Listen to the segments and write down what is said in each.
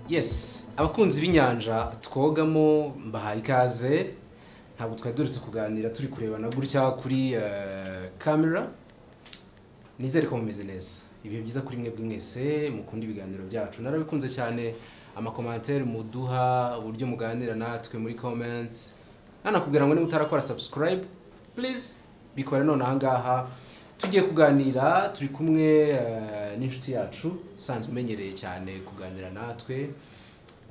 yes abakunzi b'inyanja twogamo mbahaye ikaze ntabwo twari duretse kuganira turi kurebana gutya kuri eh, kamera nizere ko mumeze neza ibihe byiza kuri mwe mwese mukunda ibiganiro byacu narabikunze cyane amakomantere muduha uburyo muganira natwe muri comments nanakubwira ngo niba utarakora subscribe please bikore none ahangaha tugiye kuganira turi kumwe eh, n'inshuti yacu usanzwe umenyereye cyane kuganira natwe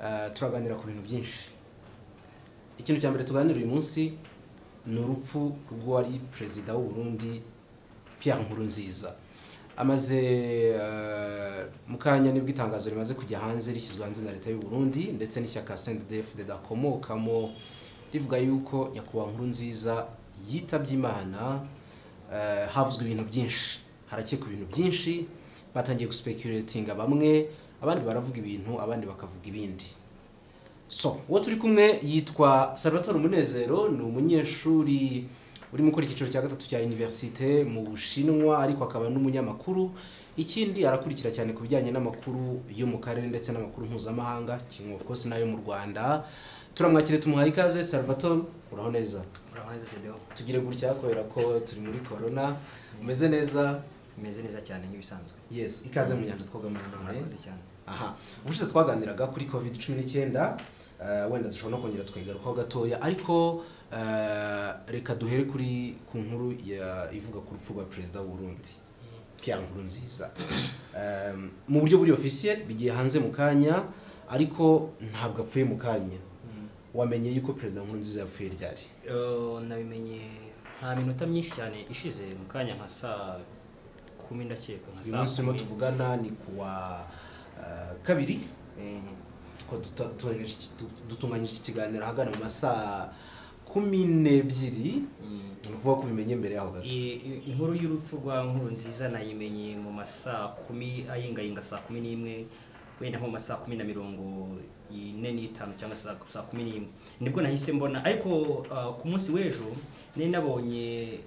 Eh, turaganira ku bintu byinshi ikintu cya mbere tuganira uyu munsi ni urupfu rw'uwari perezida w'u Burundi Pierre Nkurunziza amaze eh, mu kanya nibwo itangazo rimaze kujya hanze rishyizwe hanze na leta y'u Burundi ndetse n'ishyaka CNDD-FDD akomokamo rivuga yuko nyakubahwa Nkurunziza yitabye Imana eh, havuzwe ibintu byinshi harakekwa ibintu byinshi batangiye guspeculatinga bamwe abandi baravuga ibintu abandi bakavuga ibindi so uwo turi kumwe yitwa salvatore umunezero ni umunyeshuri urimo gukora icyiciro cya gatatu cya univerisite mu bushinwa ariko akaba n'umunyamakuru ikindi arakurikira cyane ku bijyanye n'amakuru yo mu karere ndetse n'amakuru mpuzamahanga kimwe of course n'ayo mu rwanda turamwakire tumuhaye ikaze salvatore uraho neza uraho neza video tugire gutya kubera ko turi muri corona umeze neza imeze neza cyane nk'ibisanzwe yes ikaze mu nyanja twogamo nanone murakoze cyane aha ubushize twaganiraga kuri covid cumi n'icyenda eh, wenda dushobora no kongera tukigarukaho gatoya ariko eh, reka duhere kuri ku nkuru ya- ivuga ku rupfu rwa perezida w'uburundi pierre nkurunziza Eh, mu buryo buri officiel bigiye hanze mu kanya ariko ntabwo apfuye mu kanya wamenye yuko perezida nkurunziza yapfuye ryari Eh, nabimenye nta minota myinshi cyane ishize mu kanya nka saa kumi ndakeka nka uyu munsi turimo kumi. tuvugana ni kuwa eh, kabiri Eh, ko duta- dutunganyije iki- du- dutunganyije iki kiganiro ahagana mu masaa kumi n'ebyiri mm. ni ukuvuga ko ubimenye mbere yaho gato I- i- inkuru y'urupfu rwa nkuru nziza nayimenye mu masaa kumi ayingayinga saa kumi n'imwe wenda nko mu masaa kumi na mirongo ine n'itanu cyangwa saa, saa kumi n'imwe nibwo nahise mbona ariko ah, ku munsi w'ejo nari nabonye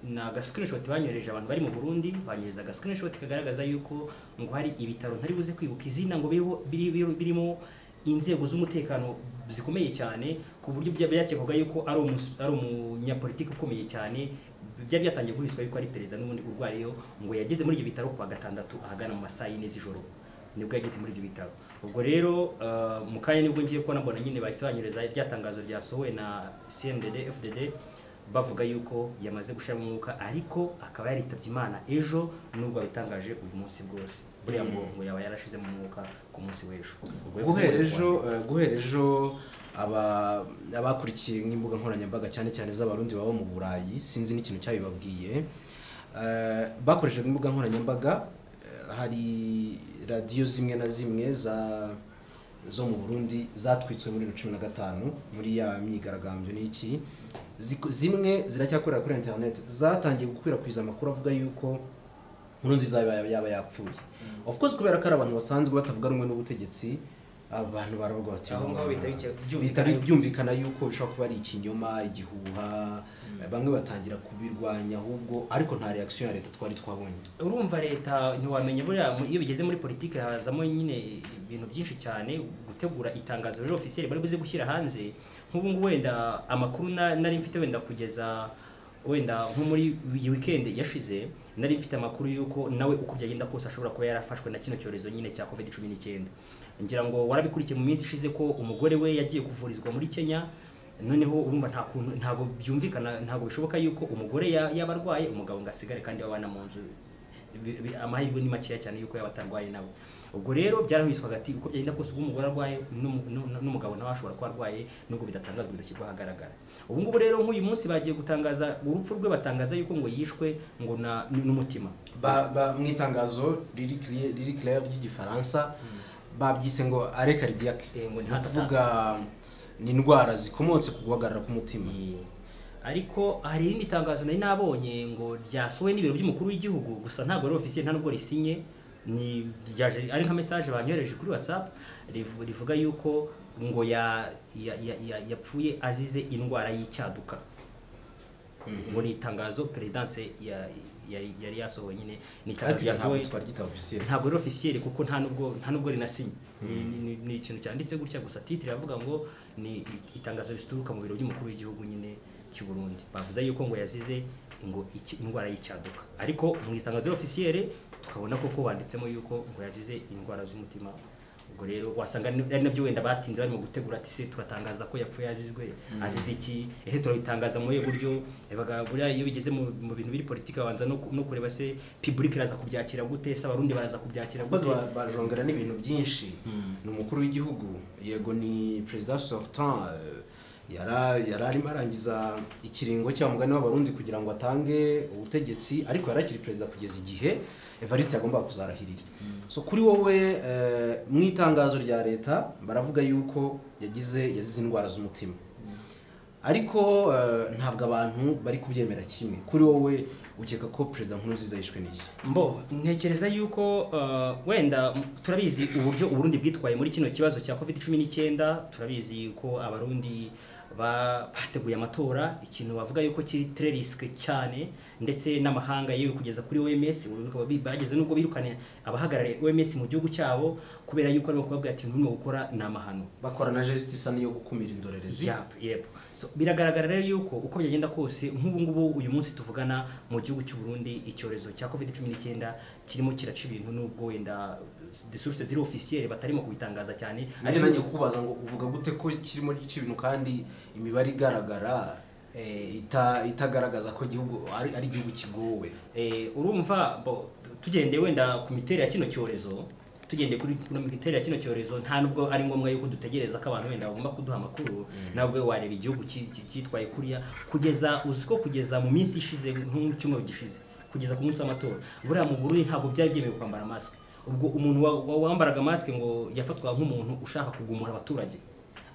na agasikirinishoti banyohereje abantu bari mu burundi banyohereza agasikirinishoti kagaragaza yuko ngo hari ibitaro ntari buze kwibuka izina ngo biriho- biri- biri- birimo inzego z'umutekano zikomeye cyane ku buryo bya- byakekwaga yuko ari umus- ari umunyapolitiki ukomeye cyane byari byatangiye guhizwa yuko ari perezida n'ubundi urwariyeho ngo yageze muri ibyo bitaro kuwa gatandatu ahagana mu masaha y'ine z'ijoro nibwo yageze muri ibyo bitaro ubwo rero eh, mu kanya nibwo ngiye kubona mbona nyine bahise banyereza rya tangazo ryasohowe na cmdd fdd bavuga yuko yamaze gushiramo umwuka ariko akaba yaritabye imana ejo nubwo abitangaje uyu munsi bwose buriya ngo ngo yaba yarashizemo umwuka ku munsi w'ejo Ubwo yavuze guhera ngo ejo eh, guhera ejo aba- abakurikiye nk'imbuga nkoranyambaga cyane cyane z'abarundi baba mu burayi sinzi n'ikintu cyabibabwiye eh, bakoresheje imbuga nkoranyambaga eh, hari radiyo zimwe na zimwe za zo mu Burundi zatwitswe muri bibiri na cumi na gatanu muri ya myigaragambyo n'iki Ziko- zimwe ziracyakorera kuri internet zatangiye gukwirakwiza amakuru avuga yuko Nkurunziza yaba yaba yapfuye of course kubera ko ari abantu basanzwe batavuga rumwe n'ubutegetsi abantu baravuga bati Aho ngaho bihita bike- byumvikana bihita bi- yuko- byumvikana yuko bishobora kuba ari ikinyoma igihuha bamwe batangira kubirwanya ahubwo ariko nta reaction ya leta twari twabonye urumva leta ntiwamenya buriya mu- iyo bigeze muri politiki hazamo nyine ibintu byinshi cyane gutegura itangazo rero ofisiyeri bari buze gushyira hanze nk'ubu ngubu wenda amakuru na- nari mfite wenda kugeza wenda nko muri iyi weekend yashize nari mfite amakuru y'uko nawe uko byagenda kose ashobora kuba yarafashwe na kino cyorezo nyine cya covid cumi n'icyenda ngira ngo warabikurikiye mu minsi ishize ko umugore we yagiye kuvurizwa muri kenya noneho urumva nta kuntu ntabwo byumvikana ntabwo bishoboka yuko umugore ya- yaba arwaye umugabo ngo asigare kandi babana mu nzu Bi- bi- amahirwe ni makeya cyane yuko yaba atarwaye nawe ubwo rero byarahuhiswaga ati uko byagenda kose ubu umugore arwaye n'umu- n'u- n'umugabo nawe ashobora kuba arwaye nubwo bidatangazwa bidashyirwa ahagaragara ubu ngubu rero nk'uyu munsi bagiye gutangaza urupfu rwe batangaza yuko ngo yishwe ngo na- n'umutima Ba- ba- mu itangazo riri clear- riri clair ry'igifaransa babyise ngo are cardiac Eh, ngo ni Ni heart attack. ukuvuga ni indwara zikomotse ku guhagarara k'umutima Ye. ariko hari irindi tangazo nari nabonye ngo ryasohowe n'ibiro by'umukuru w'igihugu gusa ntabwo ari ofisiye nta nubwo risinye ni ryaje ari nka message banyohereje kuri whatsapp rivu- rivuga yuko ngo ya, ya, ya, ya, yapfuye azize indwara y'icyaduka ngo ni itangazo perezidanse ya- yari yari yasohoye nyine ni ariko itangazo ntabwo ryasohoye twari gitaofisiye ntabwo rero officiel kuko nta nubwo nta nubwo rinasinye Ni- ni- ni- ni ikintu cyanditse gutya gusa titre iravuga ngo ni i- itangazo rituruka mu biro by'umukuru w'igihugu nyine cy'u Burundi bavuze yuko ngo yazize ngo iki- indwara y'icyaduka ariko mu itangazo officiel tukabona koko banditsemo yuko ngo yazize indwara z'umutima ubwo rero wasanga ni- ari nabyo wenda batinze barimo gutegura ati se turatangaza ko yapfuye azizwe azize iki ese turabitangaza mu buhe buryo Yabaga buriya iyo bigeze mu mu bintu biri politiki babanza no ku- no kureba se public iraza kubyakira gute se abarundi baraza kubyakira abakozi gute bajongera n'ibintu byinshi Mm. ni umukuru w'igihugu yego ni perezida sortant eh, yara- yari arimo arangiza ikiringo cya mugani w'abarundi kugira ngo atange ubutegetsi ariko yari akiri perezida kugeza igihe evariste yagombaga kuzarahirira so kuri wowe eh, mu itangazo rya leta baravuga yuko yagize yazize indwara z'umutima ariko eh, ntabwo abantu bari kubyemera kimwe kuri wowe ukeka ko perezida nkurunziza yishwe n'iki mbo ntekereza yuko uh, wenda m- turabizi uburyo uburundi bwitwaye muri kino kibazo cya covid cumi n'icyenda turabizi ko abarundi ba- bateguye amatora ikintu bavuga yuko kiri tre risque cyane ndetse n'amahanga yewe kugeza kuri OMS ubu bikaba bi- bageze nubwo birukane abahagarariye OMS mu gihugu cyabo kubera yuko aribo kubabwira ati ntimwe gukora ni amahano bakora na justice niyo gukumira indorerezi Yep, yep. So, biragaragara rero yuko uko byagenda kose nk'ubu ngubu uyu munsi tuvugana mu gihugu cy'u Burundi icyorezo cya covid 19 kirimo kiraca ibintu nubwo wenda de source ziri officielle batarimo kubitangaza cyane nanjye nanjye kukubaza ngo uvuga gute ko kirimo gice ibintu kandi imibare igaragara eh, ita- itagaragaza ko igihugu ari ari igihugu kigowe eh, urumva bo, tu- tugendeye wenda ku miterere ya kino cyorezo tugendeye kuri kuri miterere ya kino cyorezo nta nubwo ari ngombwa yuko dutegereza ko abantu wenda bagomba kuduha amakuru nabwo wareba igihugu ki- ki- cyitwaye kuriya kugeza uzi ko kugeza mu minsi ishize nko mu cyumweru gishize kugeza ku munsi w'amatora buriya mu Burundi ntabwo byari byemewe kwambara masike ubwo umuntu wa- wa- wambaraga masike ngo yafatwaga nk'umuntu ushaka kugumura abaturage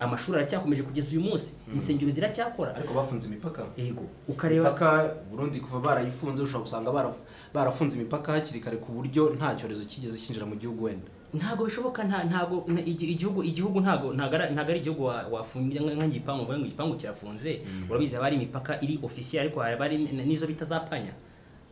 amashuri aracyakomeje kugeza uyu munsi insengero ziracyakora ariko bafunze imipaka yego ukareba imipaka Burundi kuva barayifunze ushobora gusanga baraf- barafunze imipaka hakiri kare ku buryo nta cyorezo kigeze cyinjira mu gihugu wenda ntabwo bishoboka nta ntabwo na- igi- igihugu igihugu ntabwo ntabwo ari- ntabwo ari igihugu wa- wafungira nka- nk'igipangu uvuga ngo igipangu kirafunze urabizi haba hari imipaka iri ofisiye ariko haba hari n- n'izo bita za panya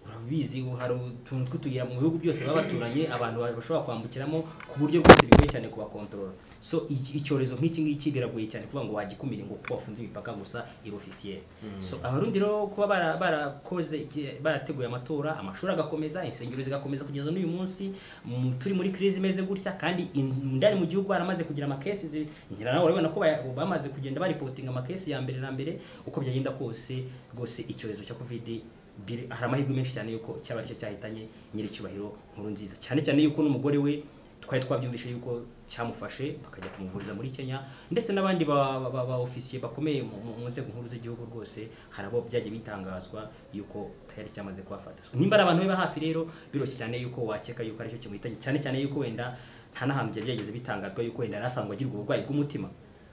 urabizi ubu hari utuntu tw'utuyira mu bihugu byose baba baturanye abantu ba- bashobora kwambukiramo ku buryo bwose bigoye cyane kubakontorora so iki- icyorezo nk'iki ngiki biragoye cyane kuvuga ngo wagikumire ngo kuko wafunze imipaka gusa iri ofisiye so abarundi rero kuba bara- barakoze iki- barateguye amatora amashuri agakomeza insengero zigakomeza kugeza n'uyu munsi mm, turi muri crise imeze gutya kandi in- ndani mu gihugu baramaze kugira amakesi ngira nawe urabona ko baya- bamaze kugenda baripotinga amakesi ya mbere na mbere uko byagenda kose rwose icyorezo cya covid biri- hari amahirwe menshi cyane yuko cyaba aricyo cyahitanye nyiricyubahiro nkuru nziza cyane cyane yuko n'umugore we twari twabyumvise yuko cyamufashe bakajya kumuvuriza muri Kenya ndetse n'abandi ba- ba- ba- ba ofisiye bakomeye mu- mu mu nzego nkuru z'igihugu rwose hari abo byagiye bitangazwa yuko tayari cyamaze kubafata So, nimba ari abantu be ba hafi rero biroroshye cyane yuko wakeka yuko aricyo kimuhitanye cyane cyane yuko wenda nta n'ahantu byari byageze bitangazwa yuko wenda yari asanzwe agira uburwayi bw'umutima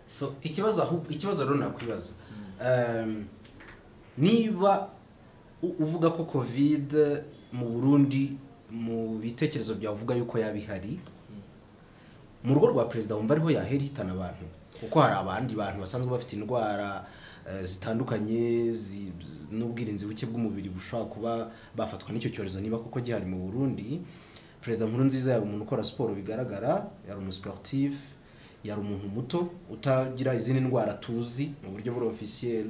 so ikibazo ahu- ikibazo rero nakwibaza Ehm, niba u- uvuga ko covid mu burundi mu bitekerezo byawe uvuga yuko yaba ihari mu rugo rwa perezida wumva ariho yahera ihitana abantu kuko hari abandi bantu basanzwe bafite indwara eh, zitandukanye zi- n'ubwirinzi buke bw'umubiri bushobora kuba bafatwa n'icyo cyorezo niba kuko gihari mu burundi perezida nkuru nziza yari umuntu ukora siporo bigaragara yari umusportif yari umuntu muto utagira izindi ndwara tuzi mu buryo buri officiel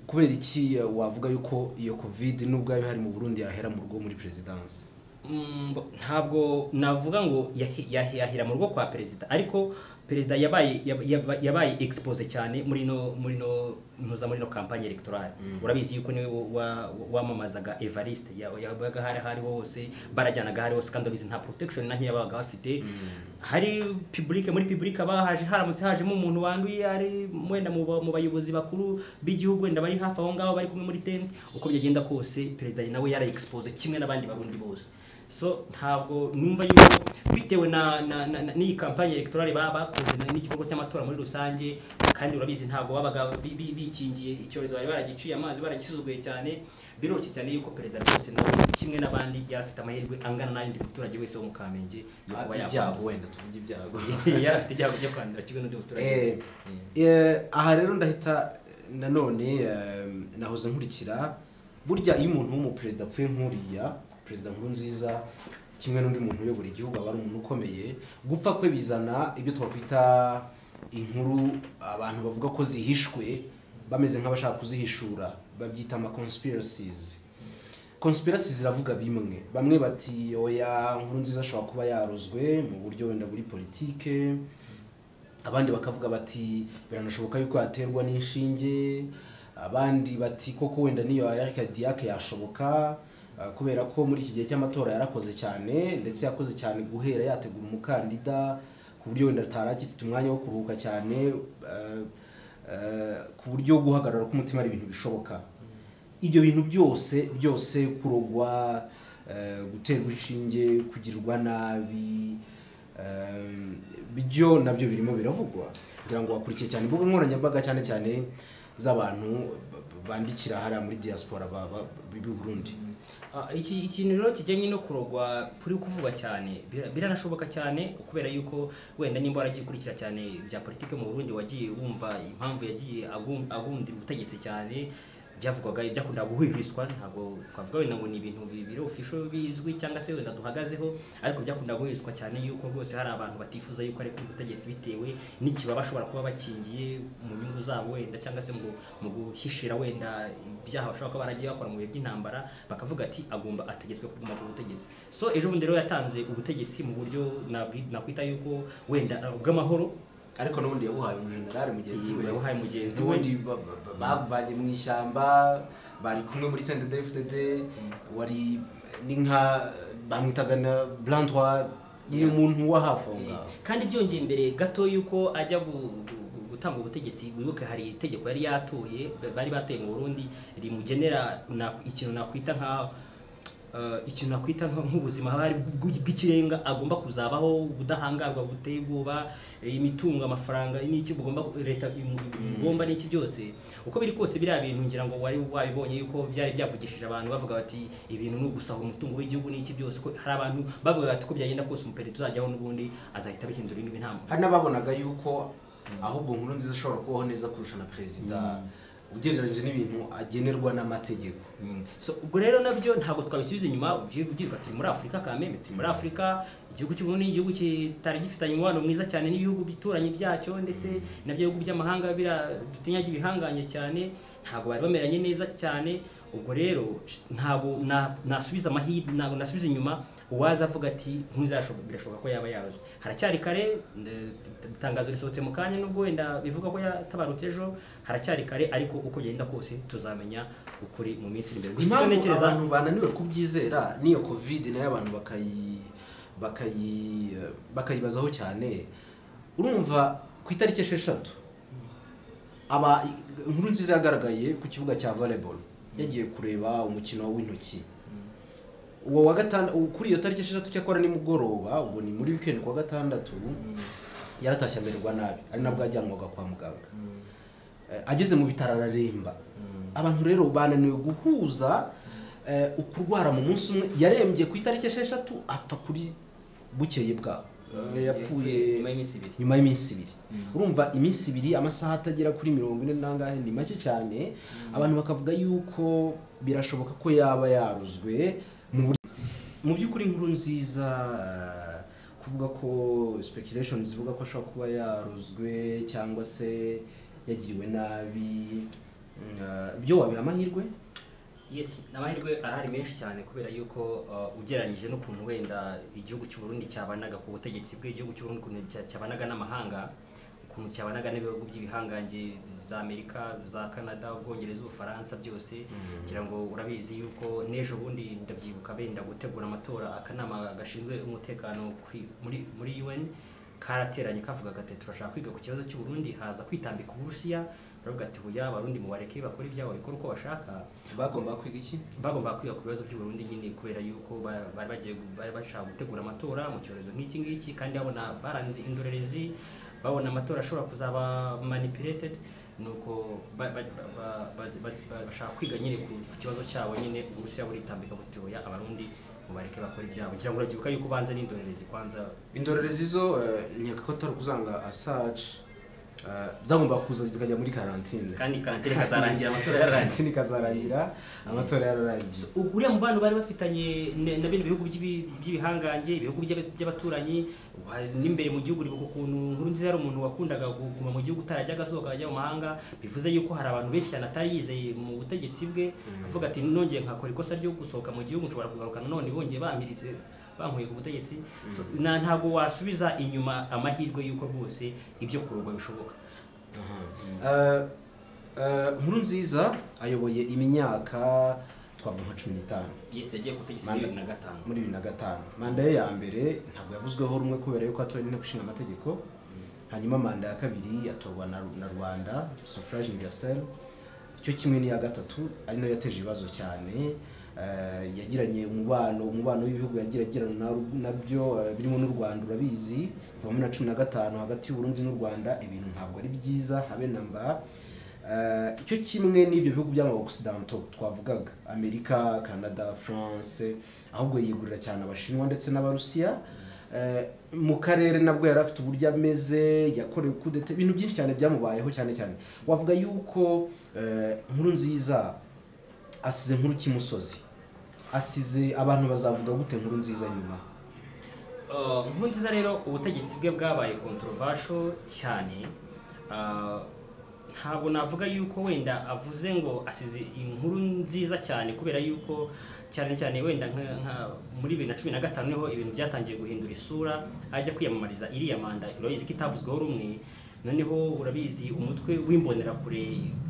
kubera iki eh, wavuga yuko iyo covid nubwo yaba ihari mu burundi yahera mu rugo muri perezidansi Mm, bo- ntabwo navuga ngo yahi- yahi- yahera mu rugo kwa perezida ariko perezida yabaye yab- yab- yabaye expose cyane muri no muri no ntuza muri no campagne electorale urabizi yuko niwe wa- wa- wamamazaga Evariste ya- yabaga hari hari hose barajyanaga hari hose kandi urabizi nta protection na nkeya babaga bafite hari public muri public bahaje haramutse hajemo umuntu wanduye ari mwenda mu ba- mu bayobozi bakuru b'igihugu wenda bari hafi aho ngaho bari kumwe muri tent uko byagenda kose perezida nawe yara expose kimwe n'abandi barundi bose so ntabwo numva yuko bitewe na, na, na, na n'iyi kampanye electorale baba bakoze na- n'igikorwa cy'amatora muri rusange kandi urabizi ntabwo babaga bi- bi- bikingiye icyorezo bari baragiciye amazi baragisuzuguye cyane biroroshye cyane yuko perezida rwose nawe kimwe n'abandi yari afite amahirwe angana n'ayundi muturage wese wo mu kamenge yo kuba ibyago wenda tuvuge ibyago yari afite ibyago byo kwandura kimwe n'undi muturage Eh, Eh, aha rero ndahita nanone eh, nahoze nkurikira burya iyo umuntu w'umuperezida apfuye nkuriya perezida nkuru nziza kimwe n'undi muntu uyobora igihugu aba ari umuntu ukomeye gupfa kwe bizana ibyo twakwita inkuru abantu bavuga ko zihishwe bameze nk'abashaka kuzihishura babyita ama conspiracies conspiracy ziravuga bimwe bamwe bati oya nkuru nziza ashobora kuba yarozwe mu buryo wenda buri politike abandi bakavuga bati biranashoboka yuko yaterwa n'inshinge abandi bati koko wenda niyo arikadiyake yashoboka ah, kubera ko muri iki gihe cy'amatora yarakoze cyane ndetse yakoze cyane guhera yategura umukandida ku buryo wenda atari agifite umwanya wo kuruhuka cyane ah, ah, ku buryo guhagarara k'umutima ari ibintu bishoboka ibyo bintu byose byose kurogwa eh, guterwa inshinge kugirirwa nabi ehm, byo nabyo birimo biravugwa kugira ngo wakurikiye cyane imbuga nkoranyambaga cyane cyane z'abantu ba- ba- bandikira hariya muri diaspora ba- ba- b'i burundi Ah, iki ikintu rero kijyanye no kurogwa kuri kuvugwa cyane bira- biranashoboka cyane kubera yuko wenda nimba waragiye ukurikira cyane bya politike mu Burundi wagiye wumva impamvu yagiye agum- agundira ubutegetsi cyane byavugwaga byakundaga guhwihwiswa ntabwo twavuga wenda ngo ni ibintu bibiri official bizwi cyangwa se wenda duhagazeho ariko byakundaga guhwihwiswa cyane yuko rwose hari abantu batifuza yuko ariko ubutegetsi bitewe n'ikibaba bashobora kuba bakingiye mu nyungu zabo wenda cyangwa se mu mu guhishira wenda ibyaha bashobora kuba baragiye bakora mu bihe by'intambara bakavuga ati agomba ategetswe kuguma ku butegetsi so ejo bundi rero yatanze ubutegetsi mu buryo nabwi- nakwita yuko wenda uh, ubw'amahoro ariko n'ubundi yabuhaye umujenerali mugenzi we yabuhaye mugenzi we n'ubundi ba- ba- ba- bavanye mu ishyamba bari kumwe muri sendede fdd wari ni nka bamwitaga na brandwa ni Yeah. umuntu wa hafi aho ngaho kandi byongeye imbere gato yuko ajya gu- gu- gu- gutanga ubutegetsi wibuke hari itegeko yari yatoye ba- bari batoye mu burundi rimugenera na- ikintu nakwita nka eh, ikintu nakwita nka- nk'ubuzima hari bw- bw'ikirenga agomba kuzabaho ubudahangarwa buteye ubwoba eh, imitungo amafaranga n'iki bugomba leta igomba n'iki byose uko biri kose biriya bintu ngira ngo wari wabibonye yuko byari byavugishije abantu bavuga bati ibintu ni ugusahura umutungo w'igihugu n'iki byose ko hari abantu bavuga bati ko byagenda kose umuperi tuzajyaho n'ubundi azahita abihindura ibindi nta hari n'ababonaga yuko ahubwo nkuru nziza ashobora kubaho neza kurusha na perezida ugereranyije n'ibintu agenerwa n'amategeko Mm. so ubwo rero nabyo ntabwo twabisubiza inyuma ubyibuka turi muri afurika kameme turi muri afurika igihugu cy'uburundi ni igihugu kitari gifitanye umubano mwiza cyane n'ibihugu byituranyi byacyo ndetse nabyo bihugu by'amahanga bira- dutinyaga ibihanganye cyane ntabwo bari bameranye neza cyane ubwo rero ntabwo na- nasubiza amahirwe ntabwo nasubiza inyuma uwaza avuga ati ntuzashoboka birashoboka ko yaba yarozwe haracyari kare eh, itangazo risohotse mu kanya nubwo wenda bivuga ko yatabarutse ejo haracyari kare ariko uko byagenda kose tuzamenya ukuri mu minsi iri imbere gusa icyo impamvu ntekereza abantu bananiwe kubyizera n'iyo covid nayo abantu bakayi bakayi bakayibazaho cyane urumva ku itariki esheshatu aba inkuru nziza yagaragaye ku kibuga cya volleyball yagiye kureba umukino w'intoki uwo wa gatanu kuri iyo tariki esheshatu cyakora ni mugoroba ubwo ni muri weekend ku wa gatandatu yaratashye amererwa nabi ari nabwo yajyanwaga kwa muganga Eh, ageze mu bitaro araremba abantu rero bananiwe guhuza eh, ukurwara mu munsi umwe yarembye ku itariki esheshatu apfa kuri bukeye bwaho Eh, yapfuye nyuma y'iminsi ibiri nyuma y'iminsi ibiri urumva iminsi ibiri amasaha atagera kuri mirongo ine n'angahe ni make cyane abantu bakavuga yuko birashoboka ko yaba yaruzwe mu buryo mu by'ukuri inkuru nziza eh, kuvuga ko speculation zivuga ko ashobora kuba yaruzwe cyangwa se yagiriwe nabi mm, eh, byo wabiha amahirwe Yes, amahirwe arahari menshi cyane kubera yuko uh, ugereranyije n'ukuntu wenda igihugu cy'u Burundi cyabanaga ku butegetsi bw'igihugu cy'u Burundi ukuntu cya- cyabanaga n'amahanga ukuntu cyabanaga n'ibihugu by'ibihanganje za Amerika za Canada Ubwongereza Ubufaransa byose kugira ngo urabizi yuko n'ejo bundi ndabyibuka benda gutegura amatora akanama gashinzwe umutekano kuri- muri muri UN karateranye kavuga gati turashaka kwiga ku kibazo cy'u Burundi haza kwitambika Uburusiya baravuga ati buya abarundi mubareke bakora ibyabo bakora uko bashaka bagomba kwiga iki bagomba kwiga ku bibazo by'u Burundi nyine kubera yuko ba- bari bagiye gu- bari bashaka gutegura amatora mu cyorezo nk'iki ngiki kandi babona baranze indorerezi babona amatora ashobora kuzaba manipulated nuko ba- ba- ba- ba- bazi- bazi- ba- bashaka kwiga nyine ku ku kibazo cyabo nyine uburusiya buritambika buti oya abarundi mubareke bakora ibyabo kugira ngo urabyibuka yuko ubanza n'indorerezi kwanza indorerezi zo eh, nkeka ko atari ukuzanga asaje eh, zagomba kuza zikajya muri karantine kandi karantine kazarangira amatora yararangiye karantine ikazarangira amatora yararangiye uriya mubano bari bafitanye ne- na bino bihugu by'ibi- by'ibihangange ibihugu by'aba- by'abaturanyi wa- n'imbere mu gihugu uribuka ukuntu nkuru nziza yari umuntu wakundaga kuguma mu gihugu utarajya agasohoka akajya mu mahanga bivuze yuko hari abantu benshi cyane atari yizeye mu butegetsi bwe avuga ati nongeye nkakora ikosa ryo gusohoka mu gihugu nshobora kugaruka nanone bongeye bamiritse bankuye ku butegetsi So, na- ntabwo wasubiza inyuma amahirwe y'uko rwose ibyo kurugwa bishoboka Eh, eh, nkuru nziza ayoboye imyaka twavuga nka cumi n'itanu yes yagiye ku butegetsi Manda- muri bibiri na gatanu muri bibiri na gatanu manda ye ya mbere ntabwo yavuzweho rumwe kubera yuko yatowe n'inteko ishinga amategeko hanyuma manda ya kabiri yatorwa na, na rwanda suffrage universel cyo kimwe n'iya gatatu ari nayo yateje ibibazo cyane Eh, yagiranye umubano umubano w'ibihugu yagira agirana na ru- nabyo eh, birimo n'u rwanda urabizi kuva muri na cumi na gatanu hagati y'uburundi n'u rwanda ibintu ntabwo ari byiza habe na mba Eh, icyo kimwe n'ibyo bihugu by'amaokisidantaux twavugaga amerika canada france ahubwo yigurira cyane abashinwa ndetse n'abarusiya Eh, mu karere nabwo yari afite uburyo ameze yakorewe kudeta ibintu byinshi cyane byamubayeho cyane cyane wavuga yuko eh, nkuru nziza asize nkuru cy'imusozi asize abantu bazavuga gute nkuru nziza nyuma Uh, Nkurunziza rero ubutegetsi bwe bwabaye controversial cyane Uh, ntabwo navuga yuko wenda avuze ngo asize inkuru nziza cyane kubera yuko cyane cyane wenda nka- nka- muri bibiri na cumi na gatanu niho ibintu byatangiye guhindura isura ajya kwiyamamariza iriya manda urabizi ko itavuzweho rumwe noneho urabizi umutwe w'imbonerakure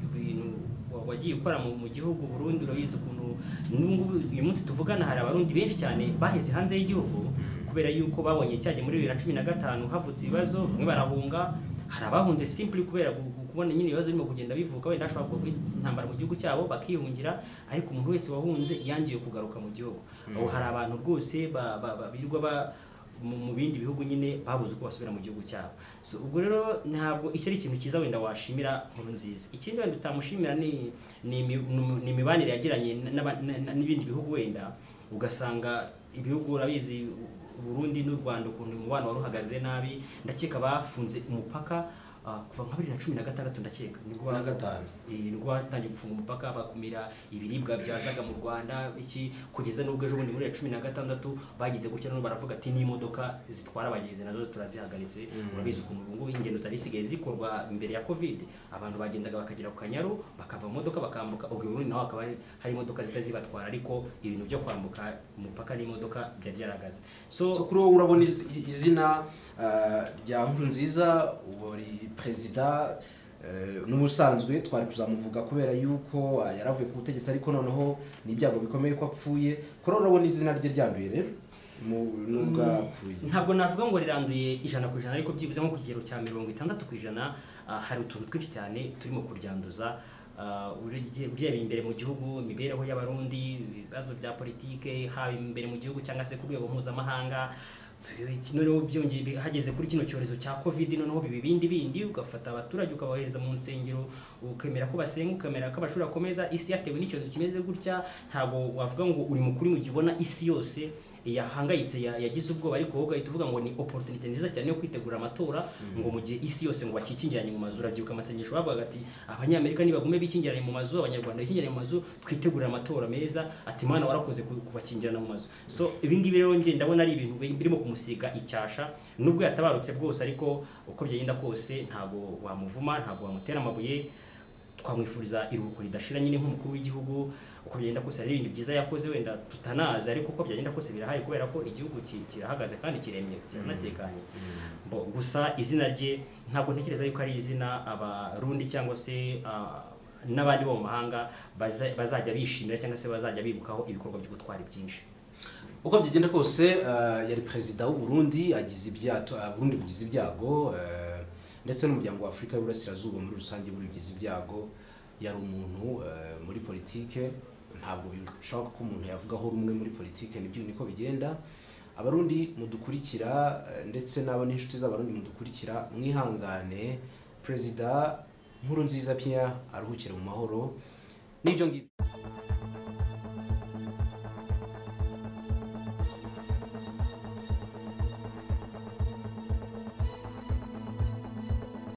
ibintu wa- wagiye ukora mu mu gihugu Burundi urabizi ukuntu n'ubu ngubu uyu munsi tuvugana hari abarundi benshi cyane baheze hanze y'igihugu kubera yuko babonye cyagiye muri bibiri na cumi na gatanu havutse ibibazo bamwe barahunga hari abahunze simply kubera gu- gu- kubona nyine ibibazo birimo kugenda bivuka wenda hashobora kuba intambara mu gihugu cyabo bakiyungira ariko umuntu wese wahunze yangiye kugaruka mu gihugu ubu hari abantu rwose ba- ba- ba- birirwa ba mu mu bindi bihugu nyine babuze uko basubira mu gihugu cyabo so ubwo rero ntabwo icyo ari ikintu cyiza wenda washimira nkuru nziza ikindi wenda utamushimira ni ni imi- ni imibanire yagiranye n'aba- na- na- n'ibindi bihugu wenda ugasanga ibihugu urabizi u Burundi n'u Rwanda ukuntu umubano wari uhagaze nabi ndakeka bafunze umupaka ah, kuva nka bibiri na cumi na gatandatu ndakeka nibwo Na bafunze. gatanu. Eh, nibwo batangiye gufunga umupaka bakumira ibiribwa byazaga mu Rwanda iki kugeza n'ubwo ejo bundi muri ya cumi na gatandatu bagize gutya none baravuga ati n'imodoka zitwara abagenzi nazo turazihagaritse urabizi ukuntu ubu ngubu ingendo zari zisigaye zikorwa mbere ya covid abantu bagendaga bakagera ku kanyaru bakava mu modoka bakambuka ubwo i Burundi naho hakaba hari- hari imodoka zita zibatwara ariko ibintu byo kwambuka umupaka n'imodoka byari byarahagaze So so kuri wowe urabona iz- izina eh, rya Nkurunziza wari perezida eh, n'ubusanzwe twari kuzamuvuga kubera yuko ah, yaravuye ku butegetsi ariko noneho ni ibyago bikomeye ko apfuye kuri wowe urabona izina rye ryanduye rero mu- nubwo apfuye ntabwo navuga ngo riranduye ijana ku ijana ariko byibuze nko ku kigero cya mirongo itandatu ku ijana ah, hari utuntu twinshi cyane turimo kuryanduza Ah, urebye urebeye imbere mu gihugu imibereho y'abarundi ibibazo bya politike haba imbere mu gihugu cyangwa se ku rwego mpuzamahanga Iki noneho byongeye bi- hageze kuri kino cyorezo cya covid noneho biba ibindi bindi ugafata abaturage ukabohereza mu nsengero ukemera ko basenga ukemera ko amashuri akomeza isi yatewe n'icyorezo kimeze gutya ntabwo wavuga ngo uri mukuri mu gihe ubona isi yose yahangayitse ya- yagize ubwoba ariko wowe ugahita uvuga ngo ni opportunity nziza cyane yo kwitegura amatora ngo mu gihe isi yose ngo bakikingiranye mu mazu urabyibuka amasengesho bavugaga ati abanyamerika nibagume bikingiranye mu mazu abanyarwanda bikingiranye mu mazu twitegure amatora meza ati mana warakoze ku- kubakingirana mu mazu so ibi ngibi rero njye ndabona ari ibintu bi- birimo kumusiga icyasha nubwo yatabarutse bwose ariko uko byagenda kose ntabwo wamuvuma ntabwo wamutera amabuye twamwifuriza iruhuko ridashira nyine nk'umukuru w'igihugu uko byagenda kose hari ibintu byiza yakoze wenda tutanazi ariko uko byagenda kose birahaye kubera ko igihugu ki- kirahagaze kandi kiremye kiranatekanye Bo, gusa izina rye ntabwo ntekereza yuko ari izina abarundi cyangwa se ah, n'abandi bo mu mahanga baza- bazajya bishimira cyangwa se bazajya bibukaho ibikorwa by'ubutwari byinshi uko byagenda kose eh, yari perezida w'u Burundi agize ibyato ah, Burundi bugize ibyago eh, ndetse n'umuryango wa Afurika y'Uburasirazuba muri rusange buri bugize ibyago yari umuntu eh, muri politike ntabwo birushaho ko umuntu yavugaho rumwe muri politike nibyo niko bigenda abarundi mudukurikira eh, ndetse n'abo n'inshuti z'abarundi mudukurikira mwihangane perezida nkuru nziza piya aruhukire mu mahoro n'ibyo ngibyo